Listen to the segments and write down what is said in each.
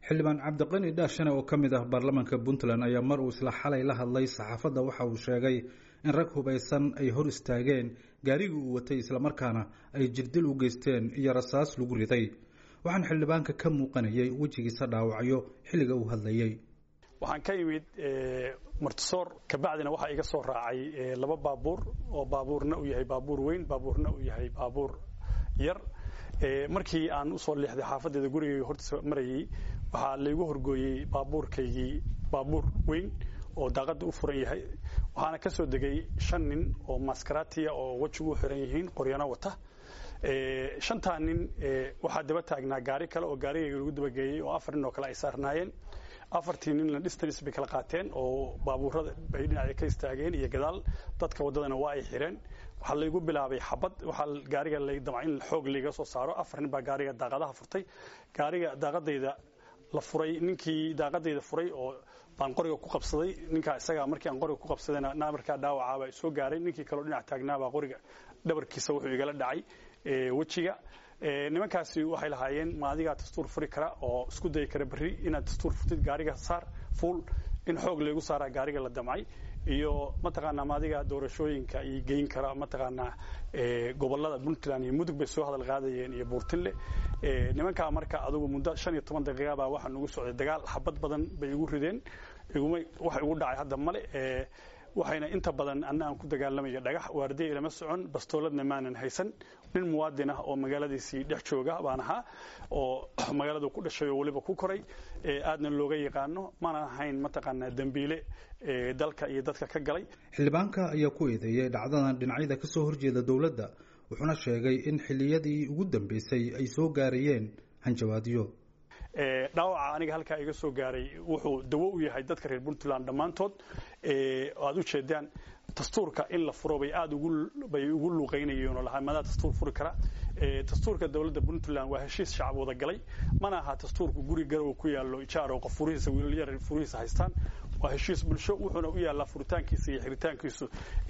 xildhibaan cabdiqani dhaashane oo ka mid ah baarlamaanka puntland ayaa mar uu isla xalay la hadlay saxaafadda waxa uu sheegay in rag hubaysan ay hor istaageen gaarigii uu watay islamarkaana ay jirdil u geysteen iyo rasaas lagu riday waxaan xildhibaanka ka muuqanayay wejigiisa dhaawacyo xilliga uu hadlayey waxaan ka imid martisoor kabacdina waxaa iga soo raacay laba baabuur oo baabuurna uu yahay baabuur weyn baabuurna uu yahay baabuur yar markii aan usoo leexday xaafadeeda gurigayga hortiisa marayay waxaa laygu horgooyey baabuurkaygii baabuur weyn oo daaqada u furan yahay waxaana ka soo degay shan nin oo maskaraatiya oo wejigu u xiran yihiin qoryano wata shantaa nin waxaa daba taagnaa gaari kale oo gaarigayga lagu dabageeyey oo afar nin oo kale ay saarnaayeen afartii ninna distance bay kala qaateen oo baabuurada bay dhinaca ka istaageen iyo gadaal dadka waddadana waa ay xireen waxaa laygu bilaabay xabad waxaa gaariga lay damca in xoog layga soo saaro afar nin baa gaariga daaqadaha furtay gaariga daaqadayda la furay ninkii daaqadayda furay oo baan qoriga ku qabsaday ninkaa isaga markii aan qoriga ku qabsadayna markaa dhaawacaabaa soo gaaray ninkii kaleo dhinac taagnaabaa qoriga dhabarkiisa wuxuu igala dhacay wejiga nimankaasi waxay lahaayeen ma adigaa dastuur furi kara oo isku dayi kara berri inaad dastuur furtid gaariga saar fuul in xoog laygu saaraa gaariga la damcay iyo mataqaanaa maadiga doorashooyinka iyo geyn kara mataqaanaa gobolada puntland iyo mudug bay soo hadal qaadayeen iyo buurtinle nimankaa marka adugu muddo shan iyo toban daqiiqa baa waxaa nugu socday dagaal xabad badan bay igu rideen iguma wax igu dhacay hadda male waxayna inta badan anna aan ku dagaalamayo dhagax waardiya ilama socon bastooladna maanan haysan nin muwaadin ah oo magaaladiisii dhex jooga baan ahaa oo magaaladu ku dhashay oo weliba ku koray aadna looga yaqaano mana ahayn mataqaanaa dembiile dalka iyo dadka ka galay xildhibaanka ayaa ku eedeeyey dhacdadan dhinacyada ka soo horjeeda dowladda wuxuuna sheegay in xilliyadii ugu dambeysay ay soo gaarayeen hanjawaadyo dhaawaca aniga halkaa iga soo gaaray wuxuu dawo u yahay dadka reer puntland dhammaantood aad u jeedaan dastuurka in la furo bay aad bay ugu luuqaynayeen oo lahaa madaa dastuur furi kara dastuurka dowladda puntland waa heshiis shacab wada galay mana aha dastuurku guri garow ku yaallo ijaar oo qof furihiisa wiilalyar furihiisa haystaan waa heshiis bulsho wuxuuna u yaallaa furitaankiisa iyo xiritaankiisu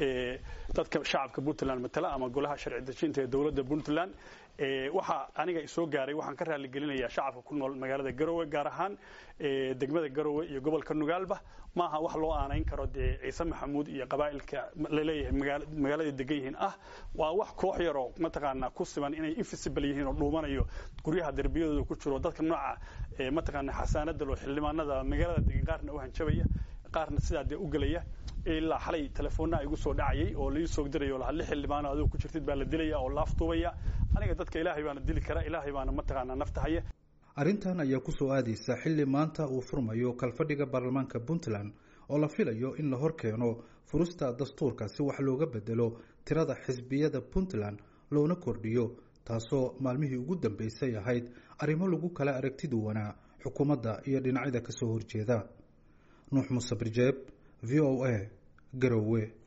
dadka shacabka puntland matala ama golaha sharci dejinta ee dowladda puntland waxaa aniga isoo gaaray waxaan ka raaligelinayaa shacabka ku nool magaalada garowe gaar ahaan degmada garowe iyo gobolka nugaalba maaha wax loo aanayn karo dee ciise maxamuud iyo qabaa'ilka laleeyahay magaaladay degan yihiin ah waa wax koox yaroo mataqaanaa ku siman inay invisible yihiin oo dhuumanayo guryaha derbiyadooda ku jiro dadka nooca mataqaanaa xasaanada loo xildhibaanada magaalada degan qaarna u hanjabaya qaarna sidaa dee u gelaya ilaa xalay telefoonnaa igu soo dhacayay oo lai soo dirayo laha lix xildhibaano adigu ku jirtid baa la dilaya oo laaftuubaya aniga dadka ilaahay baana dili kara ilaahay baana mataqaanaa nafta haya arrintan ayaa ku soo aadaysa xilli maanta uu furmayo kalfadhiga baarlamaanka puntland oo la filayo in la hor keeno furista dastuurka si wax looga bedelo tirada xisbiyada puntland loona kordhiyo taasoo maalmihii ugu dambeysay ahayd arrimo lagu kala aragtiduwanaa xukuumadda iyo dhinacyada ka soo horjeeda nuux muuse birjeeb v o a garowe